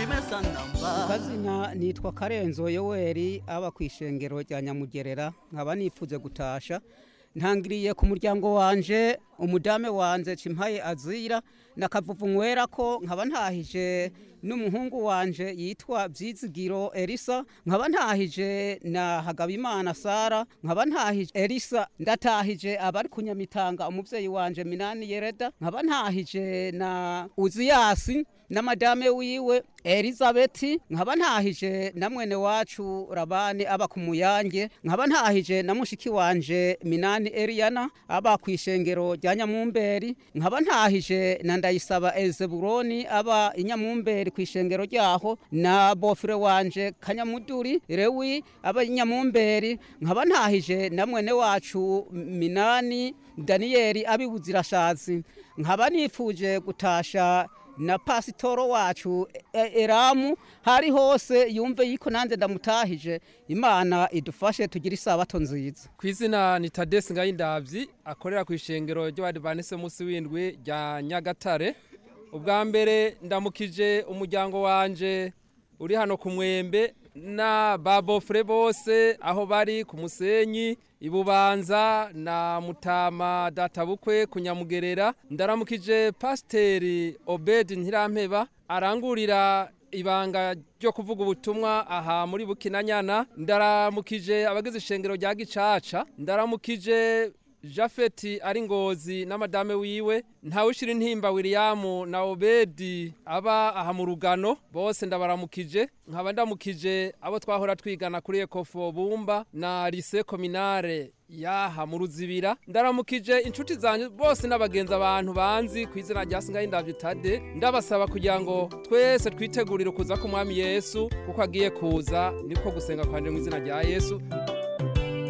nimesa namba kazina nitwa karenzo yoweri aba ku ishengero rya nyamugerera nkaba nifuze gutasha ntangiriye ku muryango wanje umudame wanje cimpaye azira nakavuvu nywera ko nkaba ntahije n'umuhungu wanje yitwa Vyizigiro Elisa nkaba ntahije na Hagabimana Sara nkaba ntahije Elisa ndatahije abari kunyamitanga umuvyeyi wanje Minani Yereda nkaba ntahije na Uziyasi na madame wiwe Elizabeth nkaba ntahije na mwene wacu Rabani aba ku muyange nkaba ntahije na mushiki wanje Minani Eliana aba ku ishengero rya Nyamumberi nkaba ntahije na Ndayisaba Ezeburoni aba inyamumberi ku ishengero ryaho na bofire wanje Kanyamuduri Rewi aba inyamumberi nkaba ntahije na mwene wacu Minani Danieli abibuzirashazi nkaba nifuje gutasha na pasitoro wacu e- Eramu hari hose yumve yiko nanze ndamutahije imana idufashe tugire isabato nziza ku izina ni tadesi ngayindabyi akorera ku ishengero ry'abadivanise munsi w'indwi rya nyagatare ubwa mbere ndamukije umuryango wanje uri hano ku mwembe na babofure bose aho bari ku musenyi ibubanza na mutama databukwe ku nyamugerera ndaramukije pasiteri obedi ntirampeba arangurira ibanga ryo kuvuga ubutumwa aha muri bukinanyana ndaramukije abagize ishengero rya gicaca ndaramukije jafeti ari ngozi na madame wiwe ntawushira intimba william na obedi aba aha mu rugano bose ndabaramukije nkaba ndamukije abo twahora twigana kuri ekofo bumba na lise kominare yaha mu ruzibira ndaramukije inshuti zanjye bose n'abagenzi abantu banzi ku izina rya singaye ndabyitade ndabasaba kugira ngo twese twitegurire kuza k'umwami yesu kuko agiye kuza niko gusenga kwanje mu izina rya yesu